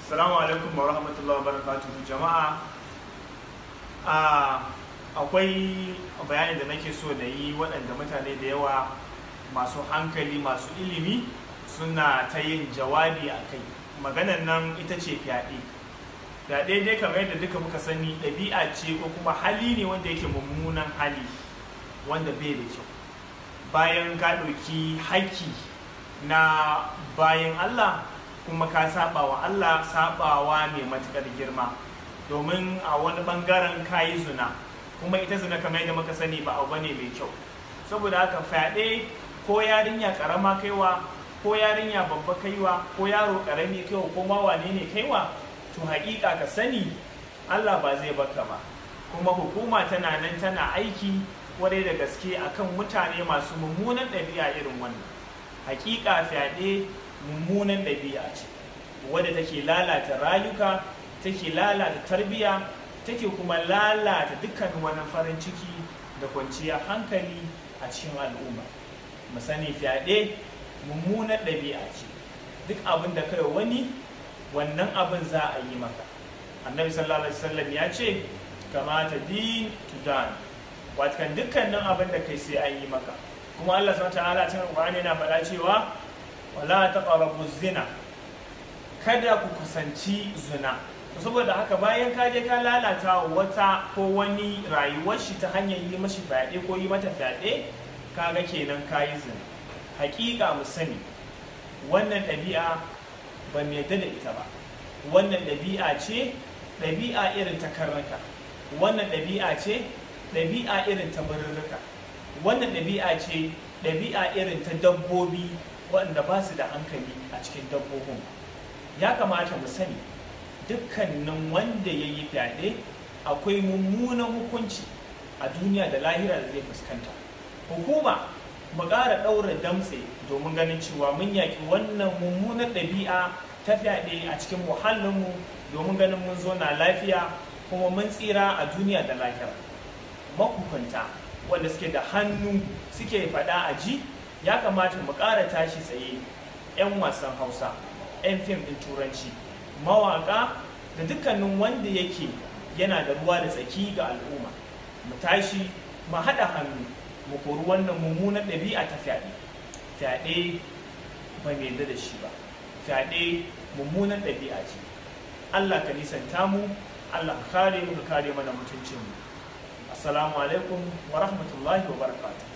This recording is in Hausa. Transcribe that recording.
Assalamu alaikum wa rahmatullahi wa barakatuhu jama'a. Akwai bayani da nake so na yi waɗanda mutane da yawa masu hankali masu ilimi suna ta yin jawabi a kai. Maganan nan ita ce fyaɗe. Fyaɗe dai kamar yadda duka muka sani ɗabi'a ce ko kuma hali ne wanda yake mummunan hali wanda bai da kyau. Bayan ka ɗauki haƙƙi na bayan Allah kuma ka saba wa Allah sabawa mai matukar girma domin a wani bangaren kayi zina kuma ita zina kamar yadda muka sani ba abu bane mai kyau saboda haka fyaɗe ko yarinya karama kaiwa ko yarinya babba kaiwa ko yaro karami kaiwa ko ma wane ne kaiwa to haƙiƙa ka sani Allah ba zai baka ba kuma hukuma tana nan tana aiki kwarai da gaske akan mutane masu mummunan ɗabi'a irin wannan hakika fyaɗe mummunan ɗabi'a ce wadda take lalata rayuka take lalata tarbiya take kuma lalata dukkan wani farin ciki da kwanciyar hankali a cikin al'umma mu sani fyaɗe mummunan ɗabi'a ce duk abin da kai wani wannan abin za a yi maka annabi sallallahu alaihi wasallam ya ce kamata din tudan watakan dukkanin abin da kai sai an yi maka kuma Allah subhanahu ta'ala cikin Qur'ani yana faɗa cewa wala taqrabu zina kada ku kusanci zina saboda haka bayan ka je ka lalata wata ko wani rayuwar shi ta hanyar yi mashi fyaɗe ko yi mata fyaɗe kaga kenan kayi zina hakika mu sani wannan ɗabi'a ba mu yadda da ita ba wannan ɗabi'a ce ɗabi'a irin ta karnuka wannan ɗabi'a ce ɗabi'a irin ta birrika wannan ɗabi'a ce ɗabi'a irin ta dabbobi waɗanda ba su da hankali a cikin dabbobin ya kamata mu sani dukkanin wanda ya yi fyaɗe akwai mummunan hukunci a duniya da lahira da zai fuskanta hukuma mu ƙara ɗaura damtse domin ganin cewa mun yaƙi wannan mummunan ɗabi'a ta fyaɗe a cikin muhallinmu domin ganin mun zo na lafiya kuma mun tsira a duniya da lahira mahukunta wanda suke da hannu suke faɗa a ji ya kamata mu ƙara tashi tsaye 'yan wasan hausa 'yan fim ɗin turanci mawaƙa da dukkanin wanda yake yana da ruwa da tsaki ga al'umma mu tashi mu haɗa hannu mu kori wannan mummunan ɗabi'a ta fyaɗe fyaɗe ba mai yarda da shi ba fyaɗe mummunan ɗabi'a ce allah ka nisanta mu allah ka kare mu ka kare mana mutuncinmu assalamu alaikum wa rahmatullahi wa barakatuh